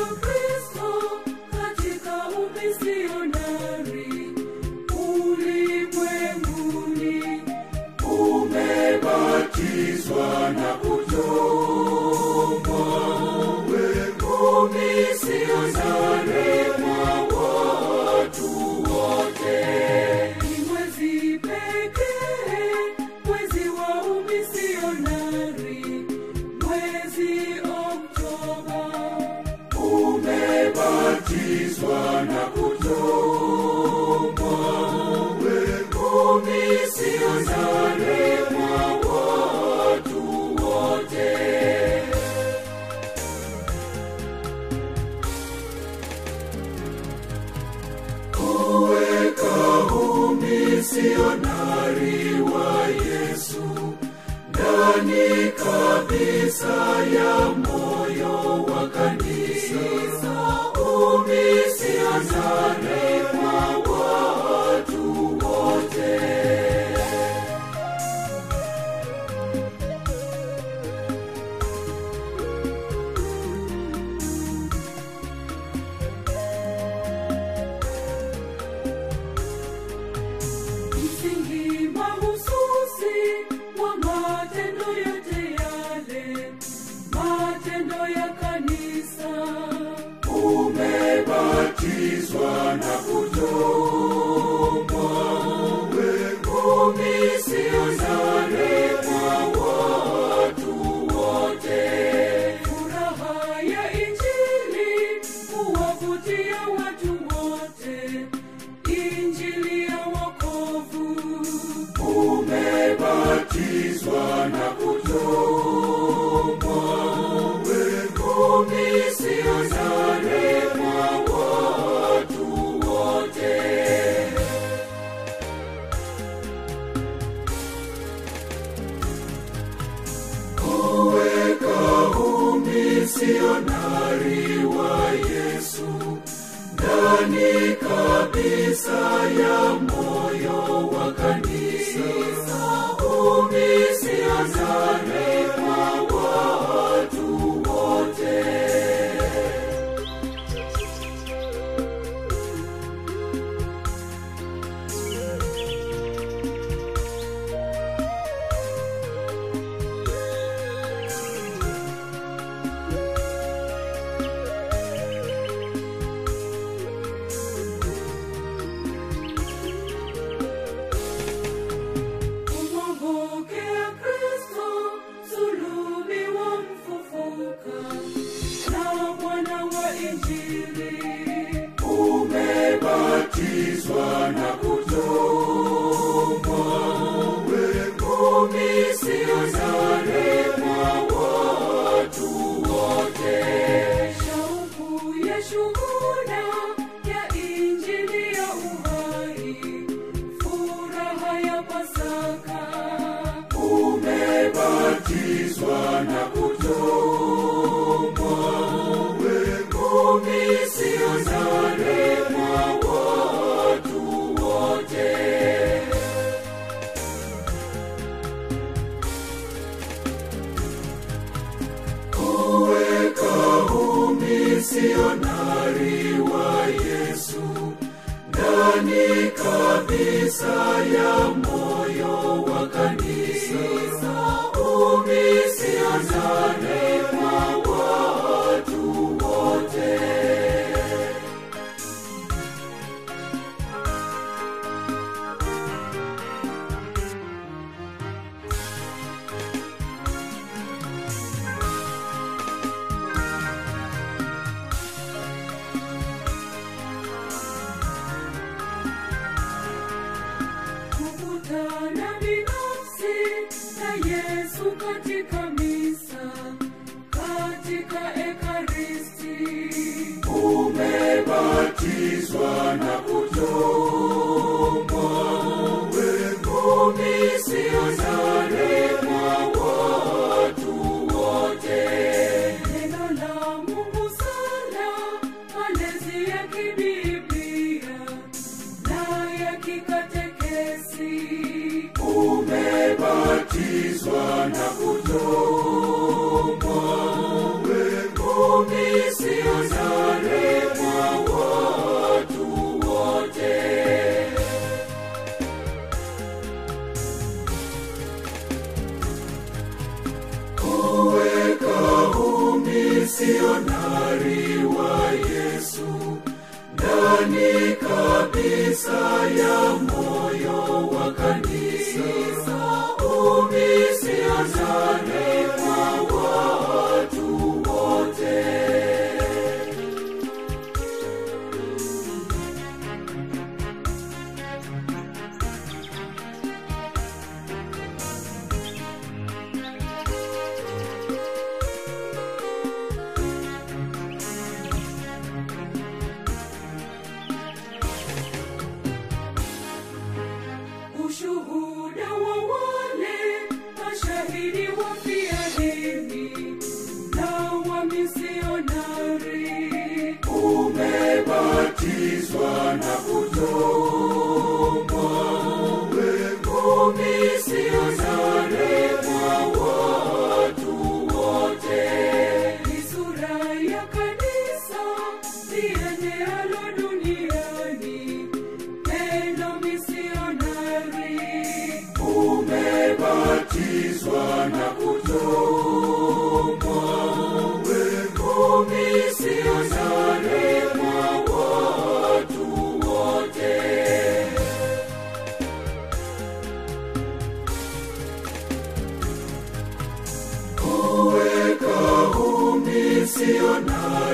Kristo katika umisionari ulimwenguni. Umebatizwa na kuchomwa uwe umisionari mwa watu wote. Ni mwezi pekee, mwezi wa umisionari, mwezi Oktoba. Umebatizwa na kuchomwa uwe umisionari mwa watu wote. kuweka umisionari wa Yesu ndani kabisa ya moyo wa kanisa, umisionari kwa watu wote. msingi mahususi wa matendo yote yale, matendo ya kanisa. Umebatizwa na kuchomwa uwe umisionari kwa watu wote. Furaha ya Injili huwavutia watu wote, Injili ya wokovu. Umebatizwa na kuchomwa uwe umisionari kwa watu wote. kuweka umisionari wa Yesu ndani kabisa ya moyo wa kanisa, umisionari kwa watu wote. Kumwongokea Kristo, sulubiwa mfufuka, na Bwana wa Injili. Umebatizwa na kuchomwa uwe umisionari kwa watu wote. Shauku ya shuhuda ya Injili ya uhai furaha ya Pasaka. Umebatizwa na kuchomwa uwe umisionari kwa watu wote. kuweka umisionari wa Yesu ndani kabisa ya moyo wa kanisa, umisionari kwa watu wote. kukutana binafsi na Yesu katika misa, katika Ekaristi. Umebatizwa na kuchomwa uwe umisionari kwa watu wote. Neno la Mungu sana, malezi ya kibiblia na ya kikatekesi. Umebatizwa na kuchomwa uwe umisionari ndani kabisa ya moyo wa kanisa umisionare kwa watu wote ushuhuda wa wale mashahidi wafia dini na wamisionari umebatizwa na kutumwa uwe umisionari kwa watu wote ni sura ya kanisa liendealo duniani neno misionari umebatizwa na kutumwa uwe umisionari kwa watu wote kuweka umisionari